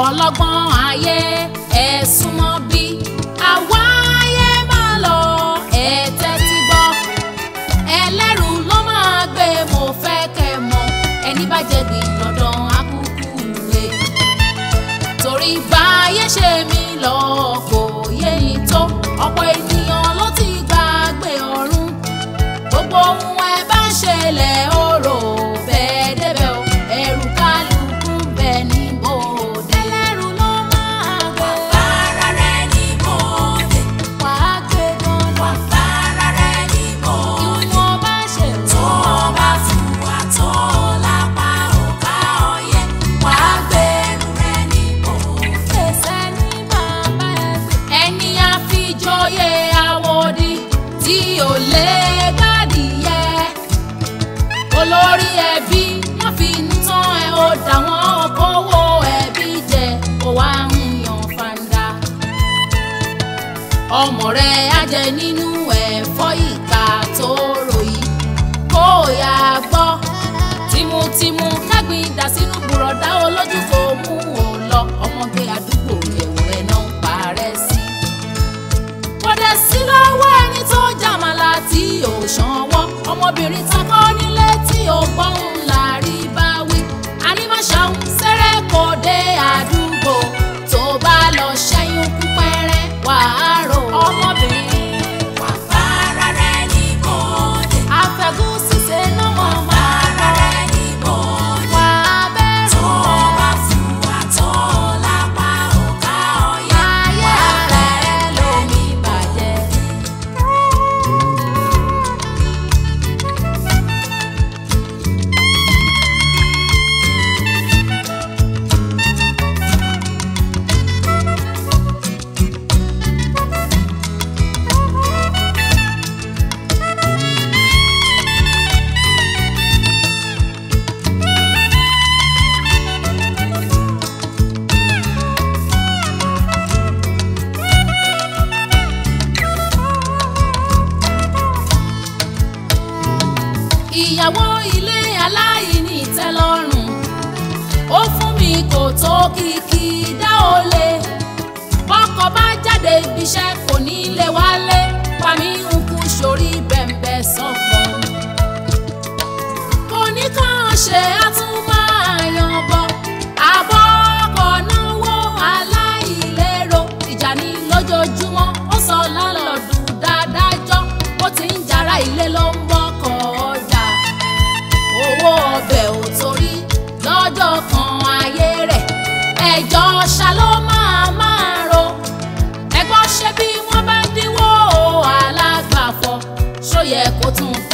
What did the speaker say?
ọlọ́gbọ́n ayé ẹ súnmọ́ bí àwa ayé máa lọ ẹ tẹ́tí gbọ́ ẹlẹ́rù ló máa gbé mo fẹ́ kẹ́ mọ̀ ẹni bá jẹ̀bi dandan akúkú lé torí báyé ṣe mí lọ kò yé ni tó ọ̀pọ̀ ènìyàn ló ti gbàgbé ọ̀run gbogbo ohun ẹ bá ṣẹlẹ̀ ó rò bẹ́ẹ̀ débẹ̀ o ẹrù kálukú bẹ́ẹ̀ ní bòde. ẹlẹ́rù ló máa gbé. Bára rẹ̀ ní bòde, wàá gbé gan-an. bára rẹ̀ ní bòde. ìwọ̀n bá ṣe Tó o bá fún wa tó lápá òká ọyẹ́, wàá gbẹ̀rù rẹ̀ ní bòde. fèsì ní bàbá ẹgbẹ́. ẹni àfijọ́yé àwòdì tí ò lè gbàdìyẹ. olórí ẹbí wọ́n fi ń tán ẹ ó dà wọ́n kówó ẹbí jẹ kó wá ń yan fanda. ọmọ rẹ̀ á jẹ nínú ẹ̀fọ́ ìka tó ròyìn kó o yà gbọ́ tìmùtìmù kẹ́gbìn dà sínú bùrọ̀dá olójú kò mú o lọ ọmọge àdúgbò ẹ̀wù ẹ̀ náà ń parẹ́ sí. kò dẹ̀ sí lọ́wọ́ ẹni tó jàmàlà tí ò ṣanwọ́ ọmọbìnrin takọ́ nílé tí ò gbọ́hùn láàrí bá wí. ànímọ̀ṣáhùn sẹ́rẹ̀ kò dé àdúgbò tó bá lọ ṣẹ́yún kú pẹ́rẹ́ wàá rò ọmọbìnrin. Bára rẹ̀ ní bòde, àfẹ́gùn ṣiṣẹ́ náà mọ̀ máa bára rẹ̀ ní bòde. wà á bẹ̀rù Tó o bá fún wa tó lápá òká ọyẹ́, ayé rẹ̀ ló ní bàjẹ́. ìyàwó ilé aláìní ìtẹ́lọ́rùn ó fún mi kò tó kìkì dá o lè bọ́kọ bá jáde ibiṣẹ́ kò ní lè wálé pàmí ń kú sórí bẹ̀m̀bẹ̀ sọ̀kan kò ní kàn ṣe àtúmọ̀yàn bọ̀ àbọ̀ ọkọ̀ náwó aláìlérò ìjà ní lójoojúmọ́ ó sọ lálọ́dún dáadájọ́ ó ti ń jara ilé ló ń bọ́kọ̀ ọjà owó ọbẹ̀ ò torí lọ́jọ́ kan ayé rẹ̀ ẹjọ́ ṣá ló máa máa ro ẹgbọ́n ṣe bí wọ́n bá dínwó alágbàfọ̀ ṣó yẹ kó tún